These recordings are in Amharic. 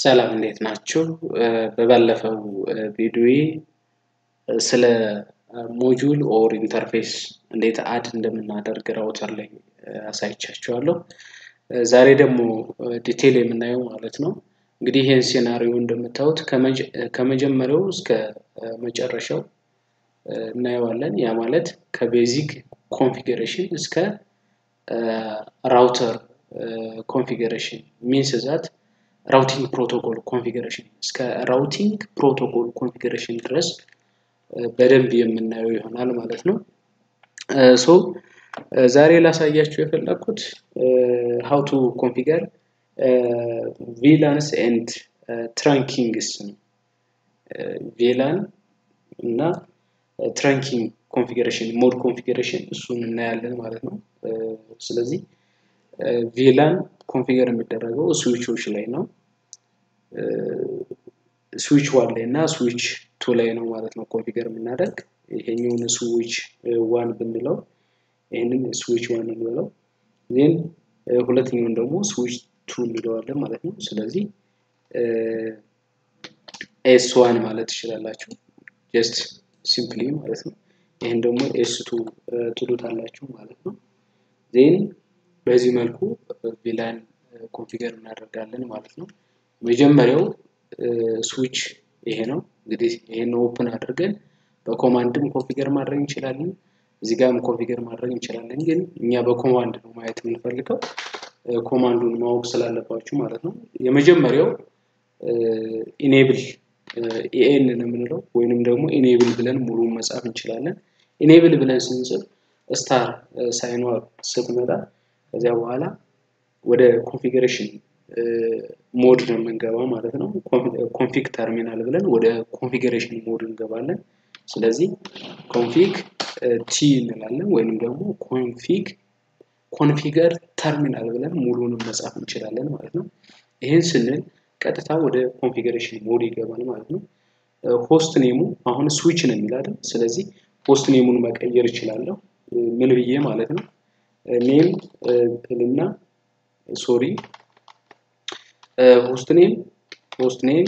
ሰላም እንዴት ናችሁ? በባለፈው ቪዲዮዬ ስለ ሞጁል ኦር ኢንተርፌስ እንዴት አድ እንደምናደርግ ራውተር ላይ አሳይቻችኋለሁ። ዛሬ ደግሞ ዲቴል የምናየው ማለት ነው እንግዲህ ይህን ሴናሪዮ እንደምታዩት ከመጀመሪያው እስከ መጨረሻው እናየዋለን። ያ ማለት ከቤዚክ ኮንፊግሬሽን እስከ ራውተር ኮንፊግሬሽን ሚንስ ዛት ራውቲንግ ፕሮቶኮል ኮንፊግሬሽን እስከ ራውቲንግ ፕሮቶኮል ኮንፊግሬሽን ድረስ በደንብ የምናየው ይሆናል ማለት ነው። ሶ ዛሬ ላሳያችሁ የፈለግኩት ሀው ቱ ኮንፊገር ቪላንስ ኤንድ ትራንኪንግስ ነው። ቪላን እና ትራንኪንግ ኮንፊግሬሽን ሞድ ኮንፊግሬሽን እሱን እናያለን ማለት ነው። ስለዚህ ቪላን ኮንፊገር የሚደረገው ስዊቾች ላይ ነው። ስዊች ዋን ላይ እና ስዊች ቱ ላይ ነው ማለት ነው ኮንፊገር የምናደርግ። ይሄኛውን ስዊች ዋን ብንለው ይህንን ስዊች ዋን እንበለው፣ ዜን ሁለተኛውን ደግሞ ስዊች ቱ እንለዋለን ማለት ነው። ስለዚህ ኤስ ዋን ማለት ትችላላችሁ ጀስት ሲምፕሊ ማለት ነው። ይህን ደግሞ ኤስ ቱ ትሉታላችሁ ማለት ነው። ዜን በዚህ መልኩ ቪላን ኮንፊገር እናደርጋለን ማለት ነው። መጀመሪያው ስዊች ይሄ ነው። እንግዲህ ይሄን ኦፕን አድርገን በኮማንድም ኮንፊገር ማድረግ እንችላለን። እዚህ ጋርም ኮንፊገር ማድረግ እንችላለን። ግን እኛ በኮማንድ ነው ማየት የምንፈልገው ኮማንዱን ማወቅ ስላለባችሁ ማለት ነው። የመጀመሪያው ኢኔብል ኢኤን ነው የምንለው ወይንም ደግሞ ኢኔብል ብለን ሙሉን መጻፍ እንችላለን። ኢኔብል ብለን ስንጽፍ ስታር ሳይኗ ስትመጣ ከዚያ በኋላ ወደ ኮንፊግሬሽን ሞድ ነው የምንገባው ማለት ነው። ኮንፊግ ተርሚናል ብለን ወደ ኮንፊግሬሽን ሞድ እንገባለን። ስለዚህ ኮንፊግ ቲ እንላለን ወይንም ደግሞ ኮንፊግ ኮንፊገር ተርሚናል ብለን ሙሉንም መጻፍ እንችላለን ማለት ነው። ይህን ስንል ቀጥታ ወደ ኮንፊግሬሽን ሞድ ይገባል ማለት ነው። ሆስት ኔሙ አሁን ስዊች ነው የሚላለን። ስለዚህ ሆስት ኔሙን መቀየር እችላለሁ። ምን ብዬ ማለት ነው ኔም እና ሶሪ ሆስት ኔም ሆስት ኔም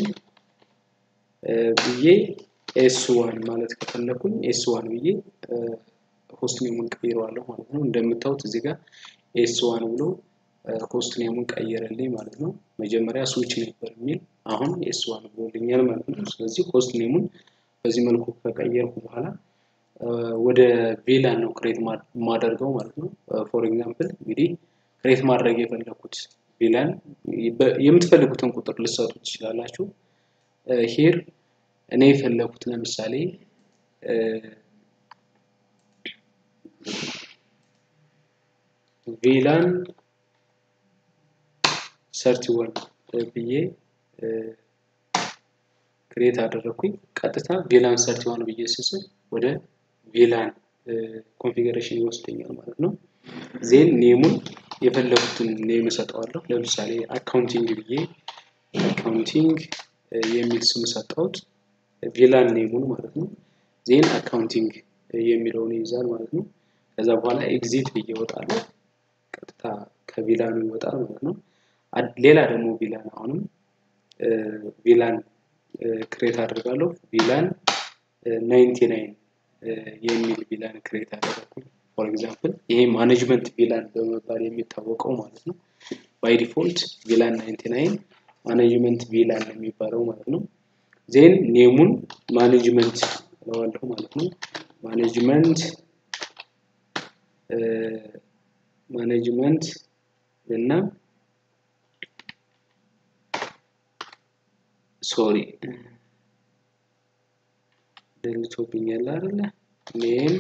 ብዬ ኤስ ዋን ማለት ከፈለኩኝ ኤስ ዋን ብዬ ሆስት ኔሙን ቀይረዋለሁ ማለት ነው። እንደምታዩት እዚህ ጋር ኤስ ዋን ብሎ ሆስት ኔሙን ቀየረልኝ ማለት ነው። መጀመሪያ ስዊች ነበር የሚል አሁን ኤስ ዋን ብሎልኛል ማለት ነው። ስለዚህ ሆስት ኔሙን በዚህ መልኩ ከቀየርኩ በኋላ ወደ ቪላን ነው ክሬት የማደርገው ማለት ነው። ፎር ኤግዛምፕል እንግዲህ ክሬት ማድረግ የፈለኩት ቪላን የምትፈልጉትን ቁጥር ልሰጡ ትችላላችሁ። ሂር እኔ የፈለኩት ለምሳሌ ቪላን ሰርቲ ወን ብዬ ክሬት አደረግኩኝ። ቀጥታ ቪላን ሰርቲ ዋን ብዬ ስስል ወደ ቪላን ኮንፊግሬሽን ይወስደኛል ማለት ነው። ዜን ኔሙን የፈለጉትን ኔም እሰጠዋለሁ። ለምሳሌ አካውንቲንግ ብዬ አካውንቲንግ የሚል ስም ሰጠሁት። ቪላን ኔሙን ማለት ነው። ዜን አካውንቲንግ የሚለውን ይይዛል ማለት ነው። ከዛ በኋላ ኤግዚት ብዬ እወጣለሁ። ቀጥታ ከቪላኑ ይወጣል ማለት ነው። ሌላ ደግሞ ቪላን አሁንም ቪላን ክሬት አድርጋለሁ። ቪላን ናይንቲ ናይን የሚል ቪላን ክሬት አደረግኩኝ። ፎር ኤግዛምፕል ይሄ ማኔጅመንት ቪላን በመባል የሚታወቀው ማለት ነው። ባይ ዲፎልት ቪላን ናይንቲ ናይን ማኔጅመንት ቪላን የሚባለው ማለት ነው። ዜን ኔሙን ማኔጅመንት እለዋለሁ ማለት ነው። ማኔጅመንት ማኔጅመንት እና ሶሪ ደልቶብኛል አይደለ? ኔም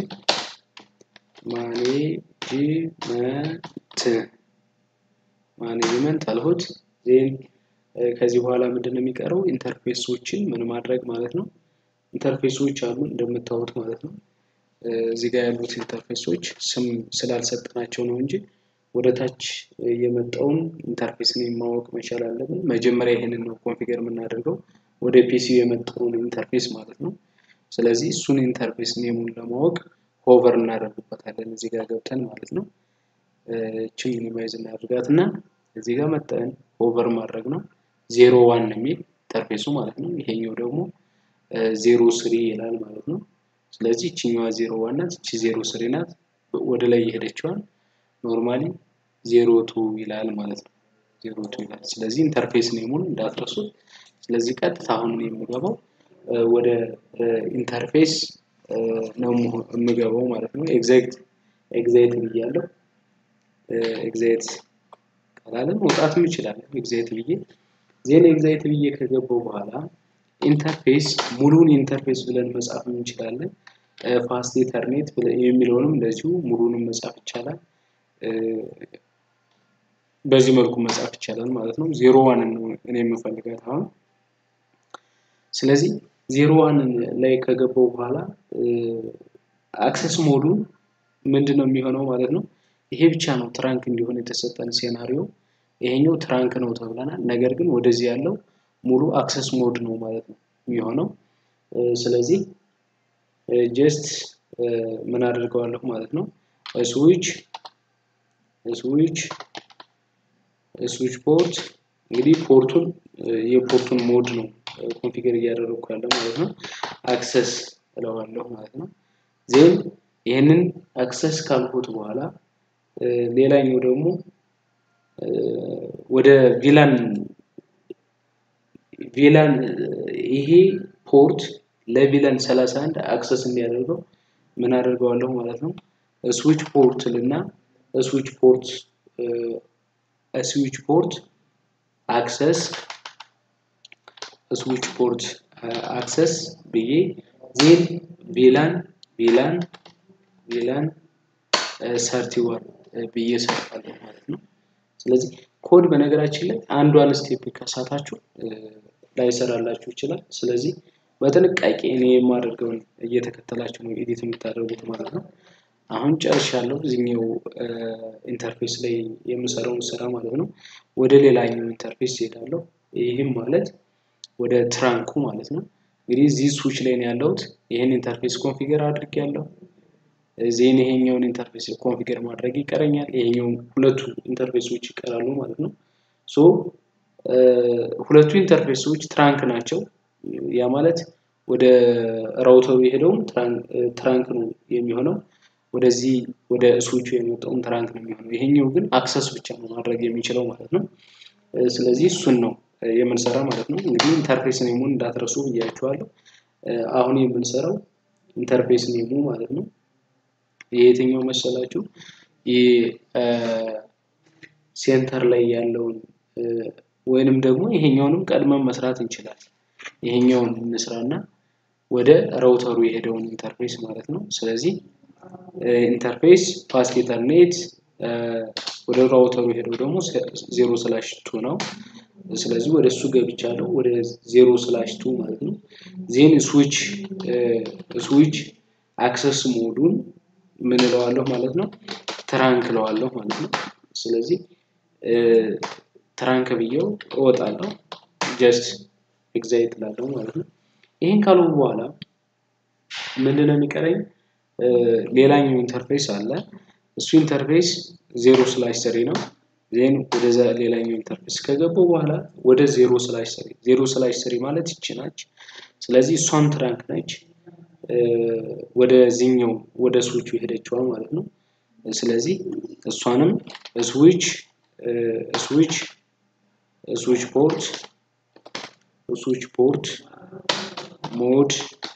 ማኔጅመንት ማኔጅመንት አልሁት። ዜን ከዚህ በኋላ ምንድን ነው የሚቀረው? ኢንተርፌሶችን ምን ማድረግ ማለት ነው። ኢንተርፌሶች አሉ እንደምታዩት ማለት ነው። እዚህ ጋር ያሉት ኢንተርፌሶች ስም ስላልሰጠናቸው ነው እንጂ ወደ ታች የመጣውን ኢንተርፌስ ኔም ማወቅ መቻል አለብን። መጀመሪያ ይሄንን ነው ኮንፊገር የምናደርገው ወደ ፒሲ የመጣውን ኢንተርፌስ ማለት ነው። ስለዚህ እሱን ኢንተርፌስ ኔሙን ለማወቅ ሆቨር እናደርግበታለን እዚህ ጋር ገብተን ማለት ነው። እችን ሚኒማይዝ እናድርጋት እና እዚህ ጋር መጠን ሆቨር ማድረግ ነው። ዜሮ ዋን የሚል ኢንተርፌሱ ማለት ነው። ይሄኛው ደግሞ ዜሮ ስሪ ይላል ማለት ነው። ስለዚህ ይችኛዋ ዜሮ ዋን ናት፣ ይቺ ዜሮ ስሪ ናት። ወደ ላይ የሄደችዋን ኖርማሊ ዜሮ ቱ ይላል ማለት ነው። ዜሮ ቱ ይላል። ስለዚህ ኢንተርፌስ ኔሙን እንዳትረሱት። ስለዚህ ቀጥታ አሁን የምገባው ወደ ኢንተርፌስ ነው የምገባው ማለት ነው። ኤግዛይት ኤግዛይት ብያለሁ። ኤግዛይት ካላለ መውጣትም ይችላል። ኤግዛይት ብዬ ዜን ኤግዛይት ብዬ ከገባው በኋላ ኢንተርፌስ ሙሉን ኢንተርፌስ ብለን መጻፍ እንችላለን። ፋስት ኢተርኔት የሚለውንም እንደዚሁ ሙሉንም መጻፍ ይቻላል። በዚህ መልኩ መጻፍ ይቻላል ማለት ነው። ዜሮ ዋንን ነው እኔ የምፈልጋት አሁን። ስለዚህ ዜሮ ዋንን ላይ ከገባው በኋላ አክሰስ ሞዱ ምንድን ነው የሚሆነው ማለት ነው። ይሄ ብቻ ነው ትራንክ እንዲሆን የተሰጠን ሴናሪዮ። ይሄኛው ትራንክ ነው ተብለናል። ነገር ግን ወደዚህ ያለው ሙሉ አክሰስ ሞድ ነው ማለት ነው የሚሆነው። ስለዚህ ጀስት ምን አድርገዋለሁ ማለት ነው ስዊች ስዊች ስዊች ፖርት እንግዲህ ፖርቱን የፖርቱን ሞድ ነው ኮንፊገር እያደረግኩ ያለ ማለት ነው። አክሰስ እለዋለሁ ማለት ነው። ዜን ይህንን አክሰስ ካልኩት በኋላ ሌላኛው ደግሞ ወደ ቪላን ቪላን ይሄ ፖርት ለቪላን 31 አክሰስ እንዲያደርገው ምን አደርገዋለሁ ማለት ነው። ስዊች ፖርት ልና ስዊች ፖርት ስዊች ፖርት አክሰስ ስዊች ፖርት አክሰስ ብዬ ዜን ቪላን ቪላን ቪላን ሰርቲዋን ብዬ ሰርፋለሁ ማለት ነው። ስለዚህ ኮድ በነገራችን ላይ አንዷን ስቴፕ ከሳታችሁ ላይሰራላችሁ ይችላል። ስለዚህ በጥንቃቄ እኔ የማደርገውን እየተከተላችሁ ነው ኤዲት የምታደርጉት ማለት ነው። አሁን ጨርሻለሁ እዚህኛው ኢንተርፌስ ላይ የምሰራውን ስራ ማለት ነው። ወደ ሌላኛው ኢንተርፌስ እሄዳለሁ። ይህም ማለት ወደ ትራንኩ ማለት ነው። እንግዲህ እዚህ ስዊች ላይ ነው ያለሁት። ይህን ኢንተርፌስ ኮንፊገር አድርጌያለሁ። ዜን ይሄኛውን ኢንተርፌስ ኮንፊገር ማድረግ ይቀረኛል። ይሄኛው ሁለቱ ኢንተርፌሶች ይቀራሉ ማለት ነው። ሶ ሁለቱ ኢንተርፌሶች ትራንክ ናቸው። ያ ማለት ወደ ራውተሩ የሄደውም ትራንክ ነው የሚሆነው። ወደዚህ ወደ ስዊቹ የመጣውም ትራንክ ነው የሚሆነው። ይሄኛው ግን አክሰስ ብቻ ነው ማድረግ የሚችለው ማለት ነው። ስለዚህ እሱን ነው የምንሰራ ማለት ነው። እንግዲህ ኢንተርፌስ ኔሙን እንዳትረሱ ብያችኋለሁ። አሁን የምንሰራው ኢንተርፌስ ኔሙ ማለት ነው። የየትኛው መሰላችሁ? ሴንተር ላይ ያለውን ወይንም ደግሞ ይሄኛውንም ቀድመን መስራት እንችላለን። ይሄኛውን እንስራና ወደ ራውተሩ የሄደውን ኢንተርፌስ ማለት ነው። ስለዚህ ኢንተርፌስ ፋስት ኢተርኔት ወደ ራውተሩ የሄደው ደግሞ ዜሮ ስላሽ ቱ ነው። ስለዚህ ወደ እሱ ገብቻለሁ ወደ ዜሮ ስላሽ ቱ ማለት ነው። ዜን ስዊች ስዊች አክሰስ ሞዱን ምን እለዋለሁ ማለት ነው ትራንክ እለዋለሁ ማለት ነው። ስለዚህ ትራንክ ብዬው እወጣለሁ። ጀስት ኤግዛይት እላለሁ ማለት ነው። ይህን ካሉ በኋላ ምንድን ነው የሚቀረኝ? ሌላኛው ኢንተርፌስ አለ። እሱ ኢንተርፌስ ዜሮ ስላሽ ስሪ ነው። ዜን ወደዛ ሌላኛው ኢንተርፌስ ከገባው በኋላ ወደ ዜሮ ስላሽ ስሪ ዜሮ ስላሽ ስሪ ማለት ይቺ ናች። ስለዚህ እሷን ትራንክ ነች። ወደዚህኛው ወደ ስዊቹ የሄደችዋ ማለት ነው። ስለዚህ እሷንም ስዊች ስዊች ስዊች ፖርት ስዊች ፖርት ሞድ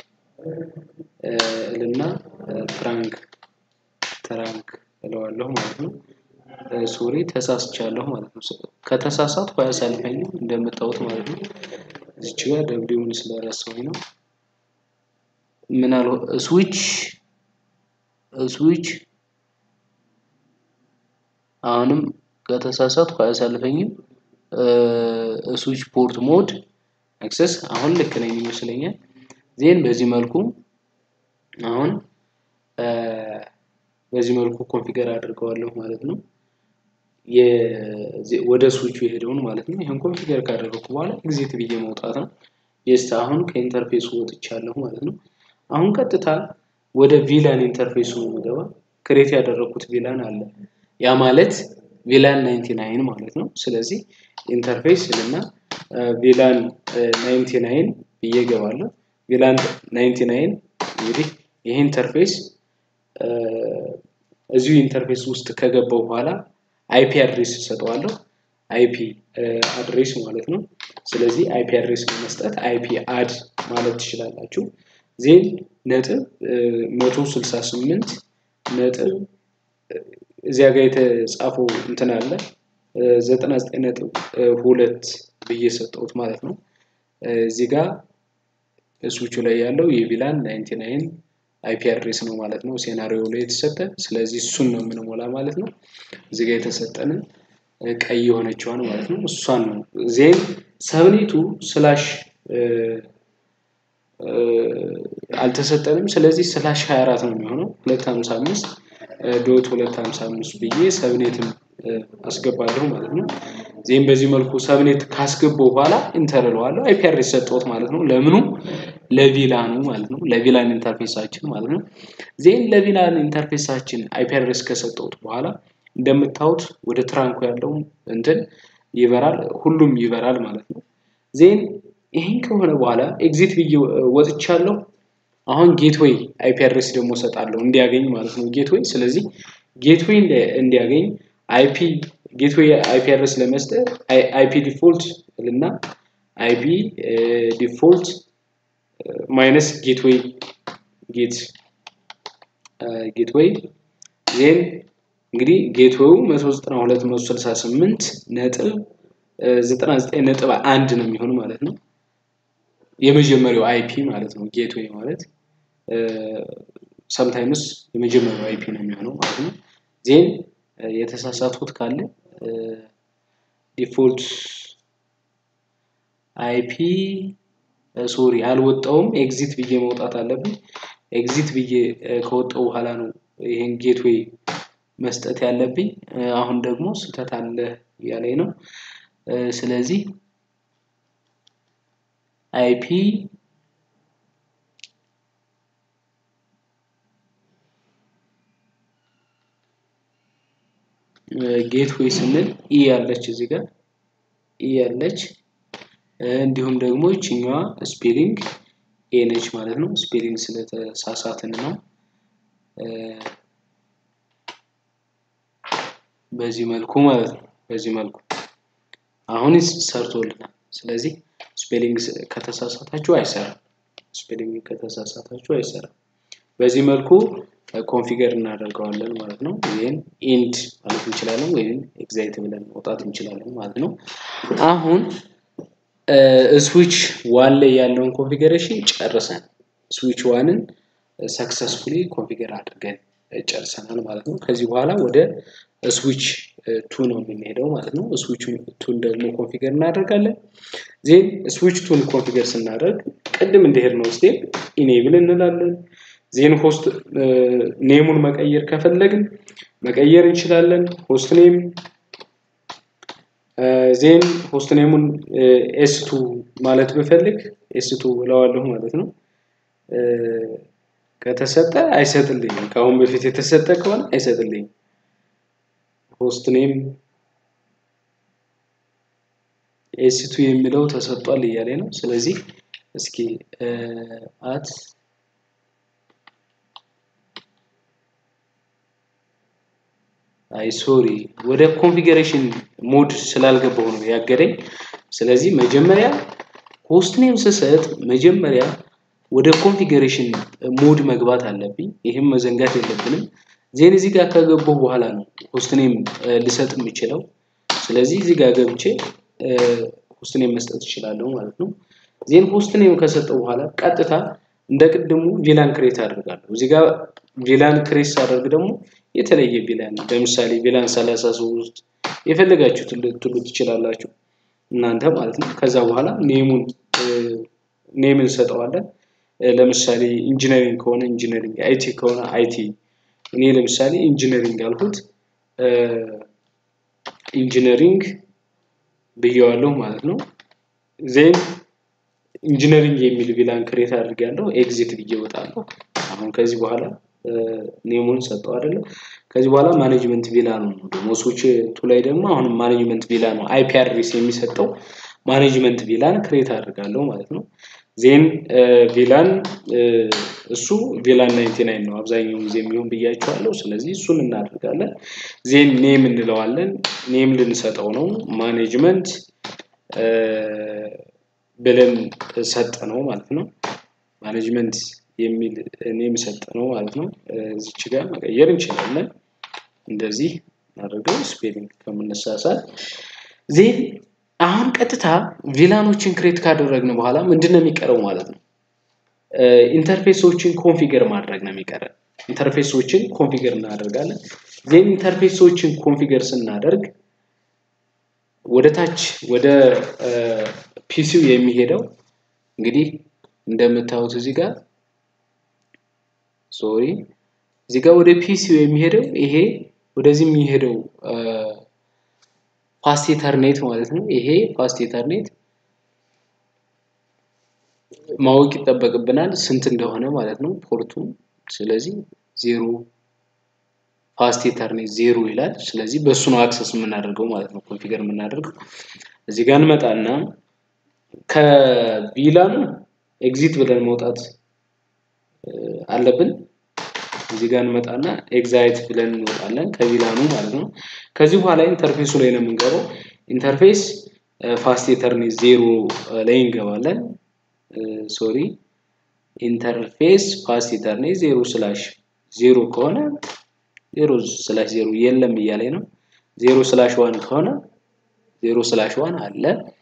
እልና ትራንክ ትራንክ እለዋለሁ ማለት ነው። ሶሪ ተሳስቻለሁ ማለት ነው። ከተሳሳትኩ አያሳልፈኝም እንደምታዩት ማለት ነው። እዚች ጋር ደብሊውን ስለረሳሁኝ ነው። ምን አልሆ ስዊች ስዊች አሁንም ከተሳሳትኩ አያሳልፈኝም። ስዊች ፖርት ሞድ አክሰስ አሁን ልክ ነኝ ይመስለኛል። ዜን በዚህ መልኩ አሁን በዚህ መልኩ ኮንፊገር አድርገዋለሁ ማለት ነው። ወደ ስዊቹ የሄደውን ማለት ነው። ይህን ኮንፊገር ካደረግኩ በኋላ ኤግዚት ብዬ መውጣት ነው። የስ አሁን ከኢንተርፌሱ ወጥቻለሁ ማለት ነው። አሁን ቀጥታ ወደ ቪላን ኢንተርፌሱ ምገባ ክሬት ያደረግኩት ቪላን አለ። ያ ማለት ቪላን 99 ማለት ነው። ስለዚህ ኢንተርፌስ እና ቪላን ናይንቲ ናይን ብዬ እገባለሁ። ቪላን ናይንቲ ናይን እንግዲህ ይህ ኢንተርፌስ እዚሁ ኢንተርፌስ ውስጥ ከገባው በኋላ አይፒ አድሬስ እሰጠዋለሁ። አይፒ አድሬስ ማለት ነው። ስለዚህ አይፒ አድሬስ በመስጠት አይፒ አድ ማለት ትችላላችሁ። ዜን ነጥብ መቶ ስልሳ ስምንት ነጥብ እዚያ ጋር የተጻፈው እንትን አለ ዘጠና ዘጠኝ ነጥብ ሁለት ብዬ ሰጠሁት ማለት ነው። እዚህ ጋር ስዊቹ ላይ ያለው የቪላን ናይንቲ ናይን አይፒ አድሬስ ነው ማለት ነው። ሴናሪዮ ላይ የተሰጠ ስለዚህ እሱን ነው የምንሞላ ማለት ነው። እዚህ ጋር የተሰጠንን ቀይ የሆነችዋን ማለት ነው እሷን ነው ዜን ሰብኔቱ ስላሽ አልተሰጠንም። ስለዚህ ስላሽ 24 ነው የሚሆነው 255 ዶት 255 ብዬ ሰብኔትም አስገባለሁ ማለት ነው። ዜን በዚህ መልኩ ሰብኔት ካስገባው በኋላ ኢንተር እለዋለሁ። አይፒ አድሬስ ሰጠሁት ማለት ነው። ለምኑ ለቪላኑ ማለት ነው። ለቪላን ኢንተርፌሳችን ማለት ነው። ዜን ለቪላን ኢንተርፌሳችን አይፒ አድሬስ ከሰጠሁት በኋላ እንደምታዩት ወደ ትራንኩ ያለው እንትን ይበራል፣ ሁሉም ይበራል ማለት ነው። ዜን ይህን ከሆነ በኋላ ኤግዚት ብዬ ወጥቻለሁ። አሁን ጌትዌይ አይፒ አድሬስ ደግሞ እሰጣለሁ እንዲያገኝ ማለት ነው ጌትዌይ። ስለዚህ ጌትዌይ እንዲያገኝ አይፒ ጌትዌይ አይፒ አድሬስ ለመስጠት አይፒ ዲፎልት እና አይፒ ዲፎልት ማይነስ ጌትዌይ ጌት ጌትዌይ ዜን እንግዲህ ጌትዌው 192 168 ነጥብ 99 ነጥብ አንድ ነው የሚሆን ማለት ነው። የመጀመሪያው አይፒ ማለት ነው። ጌትዌይ ማለት ሰምታይምስ የመጀመሪያው አይፒ ነው የሚሆነው ማለት ነው። ዜን የተሳሳትኩት ካለ ዲፎልት አይፒ ሶሪ አልወጣውም። ኤግዚት ብዬ መውጣት አለብኝ። ኤግዚት ብዬ ከወጣው በኋላ ነው ይሄን ጌትዌይ መስጠት ያለብኝ። አሁን ደግሞ ስህተት አለ እያለኝ ነው። ስለዚህ አይፒ ጌትዌይ ስንል ኢ ያለች እዚህ ጋር ኢ ያለች እንዲሁም ደግሞ ይችኛዋ ስፔሊንግ ኤ ነች ማለት ነው። ስፔሊንግ ስለተሳሳትን ነው። በዚህ መልኩ ማለት ነው። በዚህ መልኩ አሁን ሰርቶልናል። ስለዚህ ስፔሊንግ ከተሳሳታችሁ አይሰራም። ስፔሊንግ ከተሳሳታችሁ አይሰራም። በዚህ መልኩ ኮንፊገር እናደርገዋለን ማለት ነው። ይህን ኢንድ ማለት እንችላለን ወይም ኤግዛይት ብለን መውጣት እንችላለን ማለት ነው። አሁን ስዊች ዋን ላይ ያለውን ኮንፊገሬሽን ጨርሰን ስዊች ዋንን ሰክሰስፉሊ ኮንፊገር አድርገን ጨርሰናል ማለት ነው። ከዚህ በኋላ ወደ ስዊች ቱ ነው የምንሄደው ማለት ነው። ስዊች ቱን ደግሞ ኮንፊገር እናደርጋለን። ዜን ስዊች ቱን ኮንፊገር ስናደርግ ቅድም እንደሄድ ነው ስቴፕ ኢኔብል እንላለን። ዜን ሆስት ኔሙን መቀየር ከፈለግን መቀየር እንችላለን። ሆስት ኔም ዜን ሆስት ኔሙን ኤስቱ ማለት ብፈልግ ኤስቱ እለዋለሁ ማለት ነው። ከተሰጠ አይሰጥልኝም። ከአሁን በፊት የተሰጠ ከሆነ አይሰጥልኝም። ሆስት ኔም ኤስቱ የሚለው ተሰጥቷል እያለ ነው። ስለዚህ እስኪ አት አይ ሶሪ ወደ ኮንፊገሬሽን ሞድ ስላልገባሁ ነው ያገደኝ። ስለዚህ መጀመሪያ ሆስት ኔም ስሰጥ መጀመሪያ ወደ ኮንፊገሬሽን ሞድ መግባት አለብኝ። ይህም መዘንጋት የለብንም። ዜን እዚህ ጋር ከገባሁ በኋላ ነው ሆስት ኔም ልሰጥ የምችለው። ስለዚህ እዚህ ጋር ገብቼ ሆስት ኔም መስጠት እችላለሁ ማለት ነው። ዜን ሆስት ኔም ከሰጠው በኋላ ቀጥታ እንደ ቅድሙ ቪላን ክሬት አድርጋለሁ። እዚህ ጋር ቪላን ክሬት ሳደርግ ደግሞ የተለየ ቪላን ለምሳሌ ቪላን ሰላሳ ሶስት የፈለጋችሁት ልትሉ ትችላላችሁ እናንተ ማለት ነው። ከዛ በኋላ ኔሙን ኔም እንሰጠዋለን። ለምሳሌ ኢንጂነሪንግ ከሆነ ኢንጂነሪንግ፣ አይቲ ከሆነ አይቲ። እኔ ለምሳሌ ኢንጂነሪንግ ያልኩት ኢንጂነሪንግ ብየዋለሁ ማለት ነው። ዜን ኢንጂነሪንግ የሚል ቪላን ክሬት አድርጌያለሁ። ኤግዚት ብዬ እወጣለሁ። አሁን ከዚህ በኋላ ኔሙን ሰጠው አይደለም። ከዚህ በኋላ ማኔጅመንት ቪላ ነው ደግሞ ስዊች ቱ ላይ ደግሞ አሁንም ማኔጅመንት ቪላ ነው አይፒ አድሬስ የሚሰጠው ማኔጅመንት ቪላን ክሬት አድርጋለሁ ማለት ነው። ዜን ቪላን እሱ ቪላን ናይንቲ ናይን ነው አብዛኛውን ጊዜ የሚሆን ብያቸዋለሁ። ስለዚህ እሱን እናደርጋለን። ዜን ኔም እንለዋለን። ኔም ልንሰጠው ነው ማኔጅመንት ብለን ሰጠ ነው ማለት ነው። ማኔጅመንት የሚል ኔም ሰጠ ነው ማለት ነው። እዚች ጋር መቀየር እንችላለን። እንደዚህ አድርገው ስፔሊንግ ከምንሳሳት ዜን አሁን ቀጥታ ቪላኖችን ክሬት ካደረግን በኋላ ምንድን ነው የሚቀረው ማለት ነው? ኢንተርፌሶችን ኮንፊገር ማድረግ ነው የሚቀረን። ኢንተርፌሶችን ኮንፊገር እናደርጋለን። ዜን ኢንተርፌሶችን ኮንፊገር ስናደርግ ወደ ታች ወደ ፒሲው የሚሄደው እንግዲህ እንደምታዩት እዚህ ጋር ሶሪ እዚህ ጋር ወደ ፒሲው የሚሄደው ይሄ ወደዚህ የሚሄደው ፋስት ኢተርኔት ማለት ነው። ይሄ ፋስት ኢተርኔት ማወቅ ይጠበቅብናል ስንት እንደሆነ ማለት ነው ፖርቱ። ስለዚህ ዜሮ ፋስት ኢተርኔት ዜሮ ይላል። ስለዚህ በእሱ ነው አክሰስ የምናደርገው ማለት ነው ኮንፊገር የምናደርገው። እዚህ ጋር እንመጣና ከቪላኑ ኤግዚት ብለን መውጣት አለብን። እዚህ ጋር እንመጣና ኤግዛይት ብለን እንወጣለን ከቪላኑ ማለት ነው። ከዚህ በኋላ ኢንተርፌሱ ላይ ነው የምንገባው። ኢንተርፌስ ፋስት ኢተርኔት ዜሮ ላይ እንገባለን። ሶሪ ኢንተርፌስ ፋስት ኢተርኔት ዜሮ ስላሽ ዜሮ ከሆነ ዜሮ ስላሽ ዜሮ የለም እያለኝ ነው። ዜሮ ስላሽ ዋን ከሆነ ዜሮ ስላሽ ዋን አለ።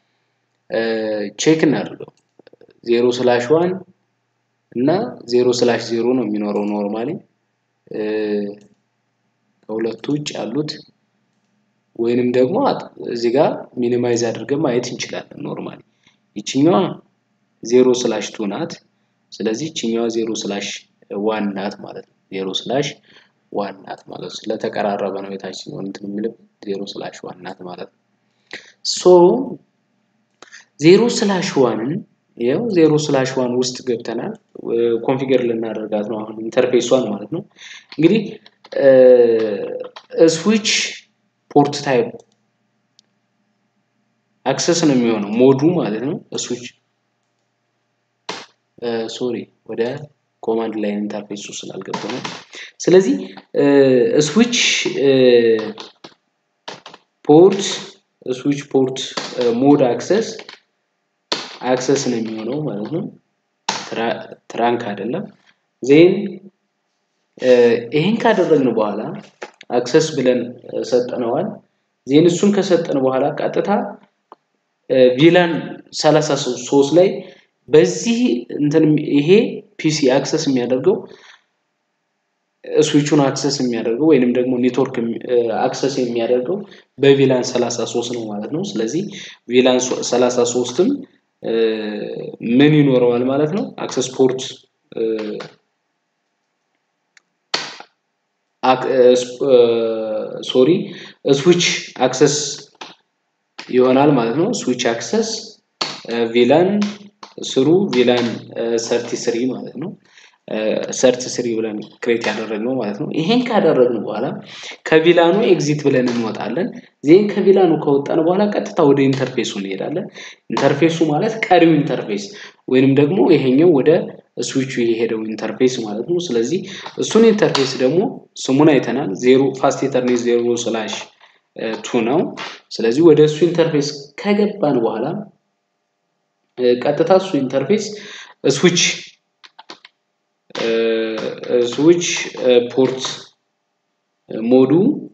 ቼክ እናድርገው። ዜሮ ስላሽ ዋን እና ዜሮ ስላሽ ዜሮ ነው የሚኖረው ኖርማሊ ከሁለቱ ውጭ ያሉት ወይንም ደግሞ እዚህ ጋር ሚኒማይዝ አድርገን ማየት እንችላለን። ኖርማሊ ይችኛዋ ዜሮ ስላሽ ቱ ናት። ስለዚህ ይችኛዋ ዜሮ ስላሽ ዋን ናት ማለት ነው። ዜሮ ስላሽ ዋን ናት ማለት ነው። ስለተቀራረበ ነው የታችኛው እንትን የሚልበት ዜሮ ስላሽ ዋን ናት ማለት ነው። ሶ ዜሮ ስላሽ ዋንን ይኸው ዜሮ ስላሽ ዋን ውስጥ ገብተናል። ኮንፊገር ልናደርጋት ነው አሁን ኢንተርፌሷን ማለት ነው። እንግዲህ ስዊች ፖርት ታይፕ አክሰስ ነው የሚሆነው ሞዱ ማለት ነው። ስዊች ሶሪ ወደ ኮማንድ ላይን ኢንተርፌሱ ስላልገባ ነው። ስለዚህ ስዊች ፖርት ስዊች ፖርት ሞድ አክሰስ አክሰስ ነው የሚሆነው ማለት ነው። ትራንክ አይደለም። ዜን ይህን ካደረግን በኋላ አክሰስ ብለን ሰጠነዋል። ዜን እሱን ከሰጠን በኋላ ቀጥታ ቪላን 33 ላይ በዚህ እንትን ይሄ ፒሲ አክሰስ የሚያደርገው ስዊቹን አክሰስ የሚያደርገው ወይንም ደግሞ ኔትወርክ አክሰስ የሚያደርገው በቪላን 33 ነው ማለት ነው። ስለዚህ ቪላን 33ም ምን ይኖረዋል ማለት ነው? አክሰስ ፖርት ሶሪ ስዊች አክሰስ ይሆናል ማለት ነው። ስዊች አክሰስ ቪላን ስሩ ቪላን ሰርቲ ስሪ ማለት ነው። ሰርቲ ስሪ ብለን ክሬት ያደረግነው ማለት ነው። ይሄን ካደረግን በኋላ ከቪላኑ ኤግዚት ብለን እንወጣለን። ዜን ከቪላኑ ከወጣን በኋላ ቀጥታ ወደ ኢንተርፌሱ እንሄዳለን። ኢንተርፌሱ ማለት ቀሪው ኢንተርፌስ ወይንም ደግሞ ይሄኛው ወደ ስዊቹ የሄደው ኢንተርፌስ ማለት ነው። ስለዚህ እሱን ኢንተርፌስ ደግሞ ስሙን አይተናል። ዜሮ ፋስት ኢተርኔት ዜሮ ስላሽ ቱ ነው። ስለዚህ ወደ እሱ ኢንተርፌስ ከገባን በኋላ ቀጥታ እሱ ኢንተርፌስ ስዊች ስዊች ፖርት ሞዱ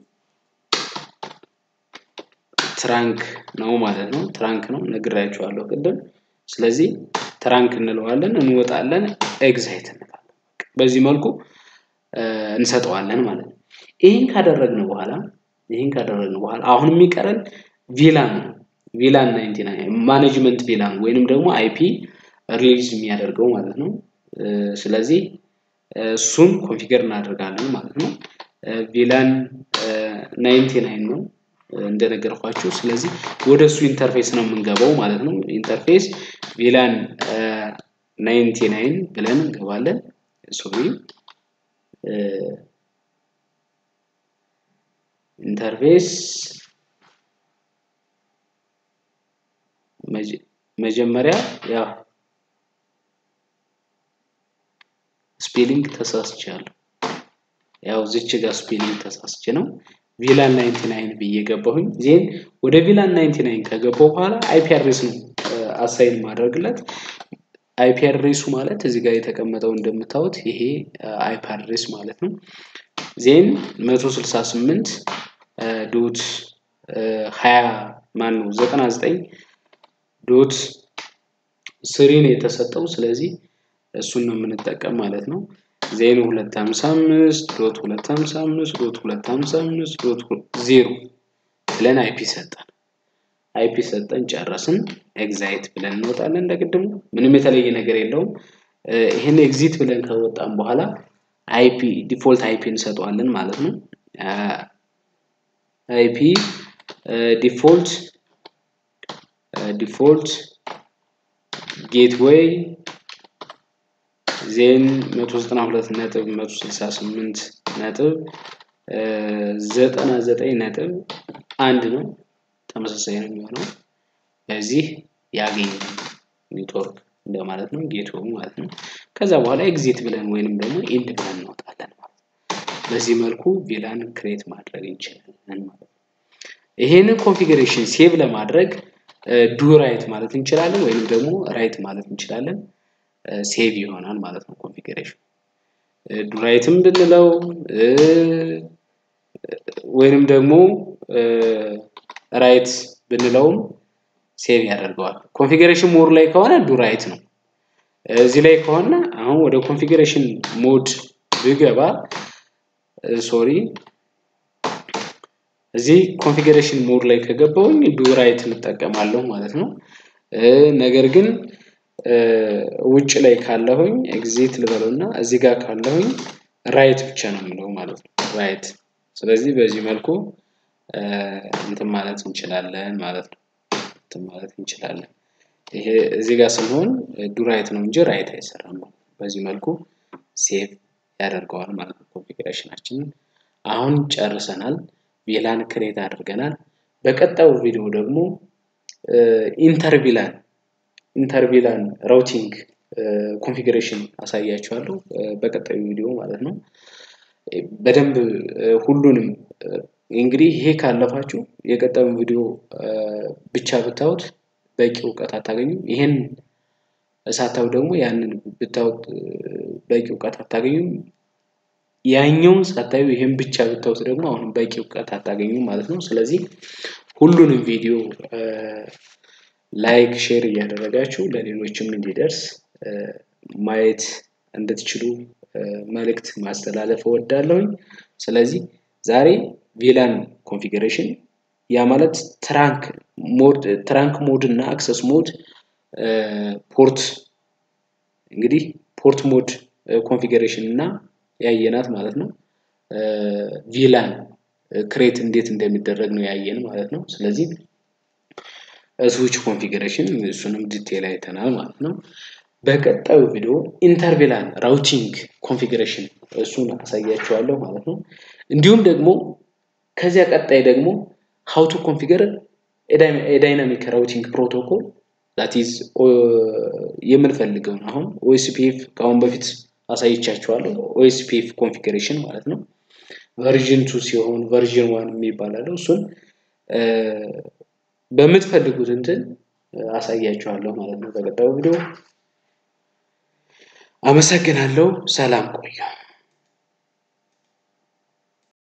ትራንክ ነው ማለት ነው። ትራንክ ነው ነግራችኋለሁ ቅድም። ስለዚህ ትራንክ እንለዋለን፣ እንወጣለን፣ ኤግዛይት እንላለን። በዚህ መልኩ እንሰጠዋለን ማለት ነው። ይህን ካደረግን በኋላ ይህን ካደረግን በኋላ አሁን የሚቀረን ቪላን ነው። ቪላን ናይንቲ ናይን ማኔጅመንት ቪላን ወይንም ደግሞ አይፒ ሪሊዝ የሚያደርገው ማለት ነው። ስለዚህ እሱን ኮንፊገር እናደርጋለን ማለት ነው። ቪላን ናይንቲ ናይን ነው እንደነገርኳችሁ። ስለዚህ ወደ እሱ ኢንተርፌስ ነው የምንገባው ማለት ነው። ኢንተርፌስ ቪላን ናይንቲ ናይን ብለን እንገባለን። ሶሪ ኢንተርፌስ መጀመሪያ ያው ስፔሊንግ ተሳስቻለሁ። ያው ዝች ጋር ስፔሊንግ ተሳስቼ ነው ቪላን 99 ብዬ ገባሁኝ። ዜን ወደ ቪላን 99 ከገባው በኋላ አይፒ አድሬስ ነው አሳይን ማድረግለት። አይፒ አድሬሱ ማለት እዚህ ጋር የተቀመጠው እንደምታዩት ይሄ አይፒ አድሬስ ማለት ነው። ዜን 168 ዶት 20 ማን ነው 99 ዶት ስሪ ነው የተሰጠው። ስለዚህ እሱን ነው የምንጠቀም ማለት ነው። ዜን 255 ዶት 255 ዶት 255 ዶት 0 ብለን አይፒ ሰጠን። አይፒ ሰጠን ጨረስን። ኤግዛይት ብለን እንወጣለን። እንደቅድሙ ምንም የተለየ ነገር የለውም። ይህን ኤግዚት ብለን ከወጣን በኋላ አይፒ ዲፎልት አይፒ እንሰጠዋለን ማለት ነው። አይፒ ዲፎልት ዲፎልት ጌትዌይ ዜን 192 ነጥብ 168 ነጥብ 99 ነጥብ አንድ ነው። ተመሳሳይ ነው የሚሆነው። በዚህ ያገኝ ኔትወርክ እንደማለት ነው። ጌትዌው ማለት ነው። ከዛ በኋላ ኤግዚት ብለን ወይንም ደግሞ ኢንድ ብለን እንወጣለን ማለት ነው። በዚህ መልኩ ቪላን ክሬት ማድረግ እንችላለን ማለት ነው። ይሄንን ኮንፊግሬሽን ሴቭ ለማድረግ ዱ ራይት ማለት እንችላለን ወይንም ደግሞ ራይት ማለት እንችላለን። ሴቭ ይሆናል ማለት ነው ኮንፊግሬሽን ዱ ራይትም ብንለው ወይንም ደግሞ ራይት ብንለውም ሴቭ ያደርገዋል። ኮንፊግሬሽን ሞድ ላይ ከሆነ ዱ ራይት ነው። እዚህ ላይ ከሆነ አሁን ወደ ኮንፊግሬሽን ሞድ ብገባ ሶሪ እዚህ ኮንፊግሬሽን ሞድ ላይ ከገባውኝ ዱ ራይት እንጠቀማለሁ ማለት ነው። ነገር ግን ውጭ ላይ ካለሁኝ ኤግዚት ልበለው እና እዚህ ጋር ካለሁኝ ራይት ብቻ ነው የምለው ማለት ነው። ራይት ስለዚህ በዚህ መልኩ እንትን ማለት እንችላለን ማለት ነው። እንትን ማለት እንችላለን። ይሄ እዚህ ጋር ስንሆን ዱ ራይት ነው እንጂ ራይት አይሰራም። በዚህ መልኩ ሴቭ ያደርገዋል ማለት ነው ኮንፊግሬሽናችንን። አሁን ጨርሰናል። ቪላን ክሬት አድርገናል። በቀጣዩ ቪዲዮ ደግሞ ኢንተርቪላን ኢንተርቪላን ራውቲንግ ኮንፊግሬሽን አሳያችኋለሁ በቀጣዩ ቪዲዮ ማለት ነው። በደንብ ሁሉንም እንግዲህ ይሄ ካለፋችሁ የቀጣዩን ቪዲዮ ብቻ ብታዩት በቂ እውቀት አታገኙም። ይሄን እሳታው ደግሞ ያንን ብታዩት በቂ እውቀት አታገኙም። ያኛውን ሳታዩ ይሄን ብቻ ብታዩት ደግሞ አሁን በቂ እውቀት አታገኙም ማለት ነው። ስለዚህ ሁሉንም ቪዲዮ ላይክ፣ ሼር እያደረጋችሁ ለሌሎችም እንዲደርስ ማየት እንድትችሉ መልእክት ማስተላለፍ እወዳለሁኝ። ስለዚህ ዛሬ ቪላን ኮንፊግሬሽን ያ ማለት ትራንክ ሞድ ትራንክ ሞድ እና አክሰስ ሞድ ፖርት እንግዲህ ፖርት ሞድ ኮንፊግሬሽን እና ያየናት ማለት ነው። ቪላን ክሬት እንዴት እንደሚደረግ ነው ያየን ማለት ነው። ስለዚህ ስዊች ኮንፊግሬሽን እሱንም ዲቴል አይተናል ማለት ነው። በቀጣዩ ቪዲዮ ኢንተርቪላን ራውቲንግ ኮንፊግሬሽን እሱን አሳያችኋለሁ ማለት ነው። እንዲሁም ደግሞ ከዚያ ቀጣይ ደግሞ ሀው ቱ ኮንፊገር የዳይናሚክ ራውቲንግ ፕሮቶኮል ዛት ኢዝ የምንፈልገውን አሁን ኦኤስፒኤፍ ከአሁን በፊት አሳይቻችኋለሁ። ኦኤስፒኤፍ ኮንፊግሬሽን ማለት ነው። ቨርዥን ቱ ሲሆን ቨርዥን ዋን የሚባል አለው። እሱን በምትፈልጉት እንትን አሳያችኋለሁ ማለት ነው በቀጣዩ ቪዲዮ። አመሰግናለሁ። ሰላም ቆዩ።